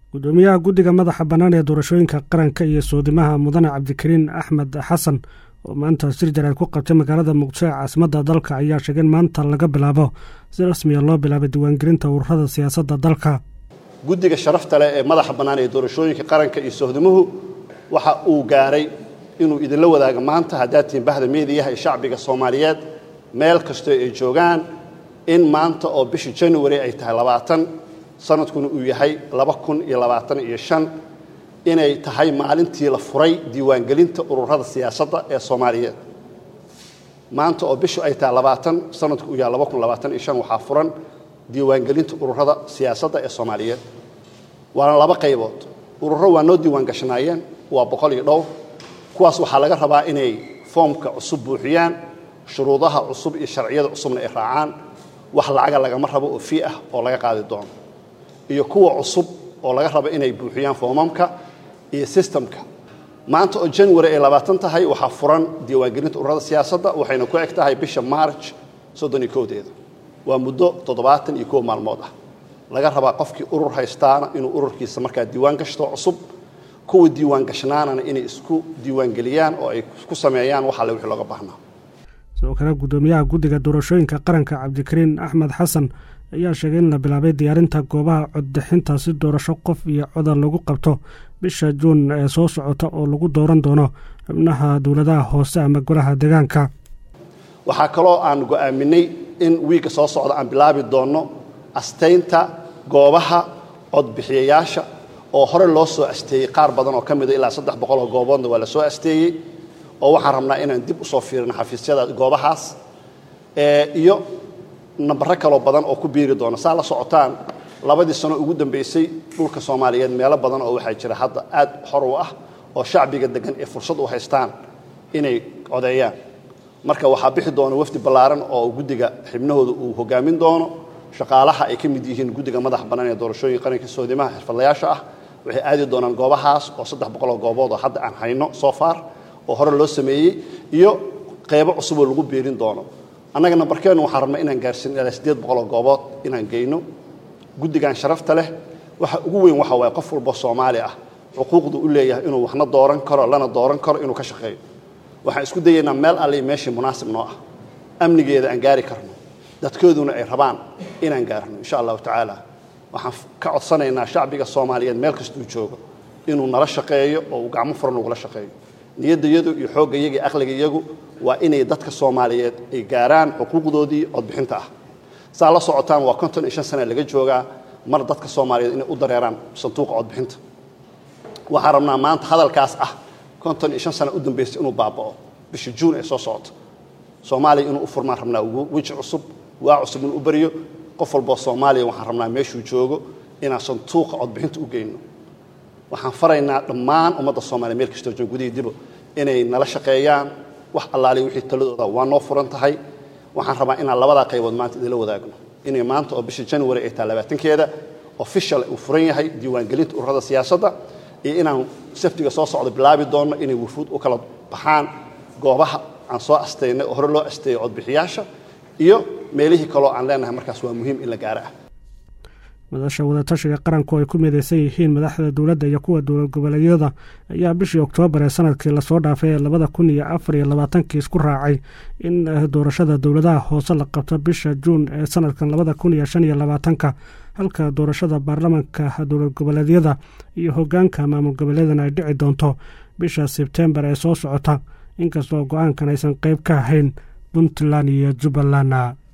gudoomiyaha guddiga madaxa bannaan ee doorashooyinka qaranka iyo soodimaha mudane cabdikariin axmed xasan oo maanta shir jaraad ku qabtay magaalada muqdisho ee caasimadda dalka ayaa sheegay in maanta laga bilaabo si rasmiya loo bilaabay diiwaangelinta ururada siyaasadda dalka guddiga sharafta leh ee madaxa bannaan ee doorashooyinka qaranka iyo sohdimuhu waxa uu gaaray inuu idinla wadaago maanta haddaad tihiin bahda meediyaha ee shacbiga soomaaliyeed meel kastoo ay joogaan in maanta oo bisha january ay tahay labaatan sanadkuna uu yahay laba kun iyo labaatan iyo shan inay tahay maalintii la furay diiwaangelinta ururada siyaasadda ee soomaaliyeed maanta oo bishu ay tahay labaatan sanadku uu yahay laba kun labaatan iyo shan waxaa furan diiwaangelinta ururada siyaasadda ee soomaaliyeed waana laba qaybood ururo waa noo diiwaan gashanaayeen waa boqol iyo dhowr kuwaas waxaa laga rabaa inay foomka cusub buuxiyaan shuruudaha cusub iyo sharciyada cusubna ay raacaan wax lacaga lagama rabo oo fii ah oo laga qaadi doono iyo kuwa cusub oo laga rabo inay buuxiyaan foomamka iyo sistamka maanta oo january ay labaatan tahay waxaa furan diiwaangelinta ururada siyaasadda waxayna ku eg tahay bisha march soddon iyo kowdeeda waa muddo toddobaatan iyo kow maalmood ah laga rabaa qofkii urur haystaana inuu ururkiisa markaa diiwaan gashto cusub kuwa diiwaan gashnaanana inay isku diiwaangeliyaan oo ay ku sameeyaan wax alle wixii looga baahnaa sidoo kale guddoomiyaha guddiga doorashooyinka qaranka cabdikariin axmed xasan ayaa sheegay in la bilaabay diyaarinta goobaha coddixinta si doorasho qof iyo codar lagu qabto bisha juun ee soo socota oo lagu dooran doono xubnaha dowladaha hoose ama golaha deegaanka waxaa kaloo aan go'aaminay in wiigga soo socda aan bilaabi doonno astaynta goobaha codbixiyayaasha oo hore loo soo asteeyey qaar badan oo ka mida ilaa saddex boqol oo gooboodna waa la soo asteeyey oo waxaan rabnaa inaan dib usoo fiirino xafiisyada goobahaas iyo nambaro kaloo badan oo ku biiri doona saa la socotaan labadii sano ugu dambaysay dhulka soomaaliyeed meelo badan oo waxaa jira hadda aad xor u ah oo shacbiga degan ee fursad u haystaan inay codeeyaan marka waxaa bixi doona wafdi ballaaran oo guddiga xibnahooda uu hogaamin doono shaqaalaha ay ka mid yihiin guddiga madaxa bannaan ee doorashooyinka qaranka soodimaha xirfadlayaasha ah waxay aadi doonaan goobahaas oo saddex boqol oo goobood oo hadda aan hayno soo far oo hore loo sameeyey iyo qeybo cusuboo lagu biirin doono annaga nambarkeennu waxaan rabnaa inaan gaarsiin ilaa siddeed boqol oo goobood inaan geyno guddigan sharafta leh waxa ugu weyn waxa waaye qof walbo soomaali ah xuquuqdu u leeyahay inuu waxna dooran karo lana dooran karo inuu ka shaqeeyo waxaan isku dayaynaa meel allii meeshii munaasib noo ah amnigeeda aan gaari karno dadkooduna ay rabaan inaan gaarno insha allahu tacaala waxaan ka codsanaynaa shacbiga soomaaliyeed meel kastuu joogo inuu nala shaqeeyo oo uu gacmo furan ugula shaqeeyo niyaddayadu iyo xooggayaga iyo aqligayagu waa inay dadka soomaaliyeed ay gaaraan xuquuqdoodii codbixinta ah saa la socotaan waa konton iyo shan sana laga joogaa mar dadka soomaaliyeed inay u dareeraan sanduuqa codbixinta waxaan rabnaa maanta hadalkaas ah konton iyo shan sana u dambaysay inuu baaba'o bisha juun ee soo socota soomaaliya inuu u furmaan rabnaa weji cusub waa cusub inuu u baryo qof walboo soomaaliya waxaan rabnaa meeshuu joogo inaan sanduuqa codbixinta u geyno waxaan faraynaa dhammaan ummadda soomaliya meel kastoo joogo gudihii dibo inay nala shaqeeyaan wax allaaliya wixii taladooda waa noo furan tahay waxaan rabaa inaan labadaa qaybood maanta idinla wadaagno inay maanta oo bisha january ay tahay labaatankeeda official uu furan yahay diiwaangelinta ururada siyaasadda iyo inaan saftiga soo socdo bilaabi doonno inay wufuud u kala baxaan goobaha aan soo astaynay oo hore loo asteeyey codbixiyaasha iyo meelihii kaloo aan leenahay markaas waa muhiim in la gaaro ah madasha wadatashiga qaranku ay ku midaysan yihiin madaxda dowladda iyo kuwa dowlad goboleedyada ayaa bishii oktoobar ee sanadkii lasoo dhaafay ee labada kun iyo afar iyo labaatankii isku raacay in doorashada dowladaha hoose la qabto bisha juun ee sanadkan labada kun iyo shan iyo labaatanka halka doorashada baarlamanka dowlad goboleedyada iyo hogaanka maamul goboleedana ay dhici doonto bisha sebtembar ee soo socota inkastoo go-aankan aysan qeyb ka ahayn puntland iyo jubbaland